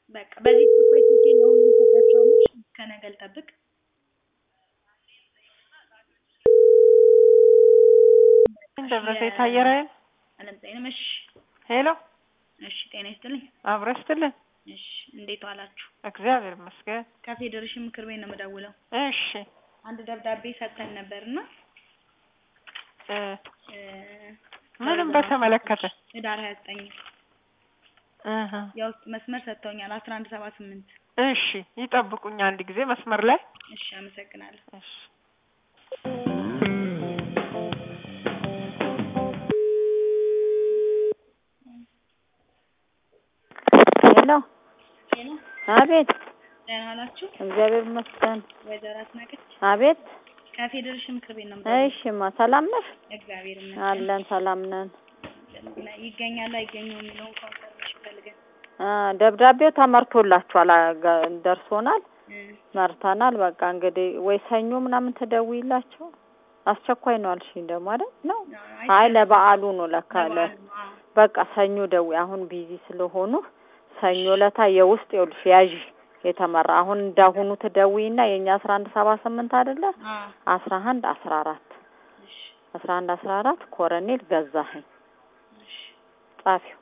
በቃ በዚህ ፕሮፋይል ስልኬ ለሁሉም ሰጣቸዋለሁ። እስከ ነገ ልጠብቅ። ደብረዘይት አየር ኃይል አለምፀሐይንም እሺ ሄሎ፣ እሺ ጤና ይስጥልኝ። አብሮ ይስጥልን። እሺ እንዴት ዋላችሁ? እግዚአብሔር ይመስገን። ከፌዴሬሽን ምክር ቤት ነው የምደውለው። እሺ አንድ ደብዳቤ ሰጥተን ነበርና እ እ ምንም በተመለከተ ህዳር ሀያ ዘጠኝ እህ የውስጥ መስመር ሰጥተውኛል አስራ አንድ ሰባ ስምንት እሺ፣ ይጠብቁኝ አንድ ጊዜ መስመር ላይ እሺ አመሰግናለሁ። እሺ። ሄሎ፣ ሄሎ አቤት። ደህና ዋላችሁ? እግዚአብሔር ይመስገን። ወይዘሮ አስናቀች አቤት። ከፌዴሬሽን ምክር ቤት ነው የምደውለው። እሺማ፣ ሰላም ነሽ? እግዚአብሔር ይመስገን። አለን፣ ሰላም ነን። ይገኛል አይገኘው የሚለውን ኮንፈርሜሽን ፈልገን አ ደብዳቤው ተመርቶላችኋል፣ አገ- ደርሶናል፣ እ መርተናል። በቃ እንግዲህ ወይ ሰኞ ምናምን ትደውይላቸው። አስቸኳይ ነው አልሽኝ ደግሞ አይደል? ነው አይ ለበዓሉ ነው ለካ ለ በቃ ሰኞ ደዊ አሁን ቢዚ ስለሆኑ ሰኞ ለታ የውስጥ ይኸውልሽ ያዥ የተመራ አሁን እንዳሁኑ ትደውይና የኛ አስራ አንድ ሰባ ስምንት አይደለ አስራ አንድ አስራ አራት አስራ አንድ አስራ አራት ኮረኔል ገዛኸኝ ጻፊው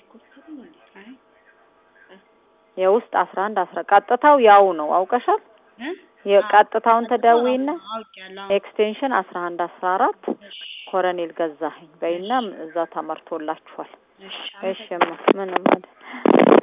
የውስጥ አስራ አንድ አስራ ቀጥታው ያው ነው አውቀሻል። የቀጥታውን ትደውይና አውቄያለሁ። ኤክስቴንሽን አስራ አንድ አስራ አራት ኮረኔል ገዛኸኝ በይና እዛ ተመርቶላችኋል። እሺ እሺ ምንም አይደል።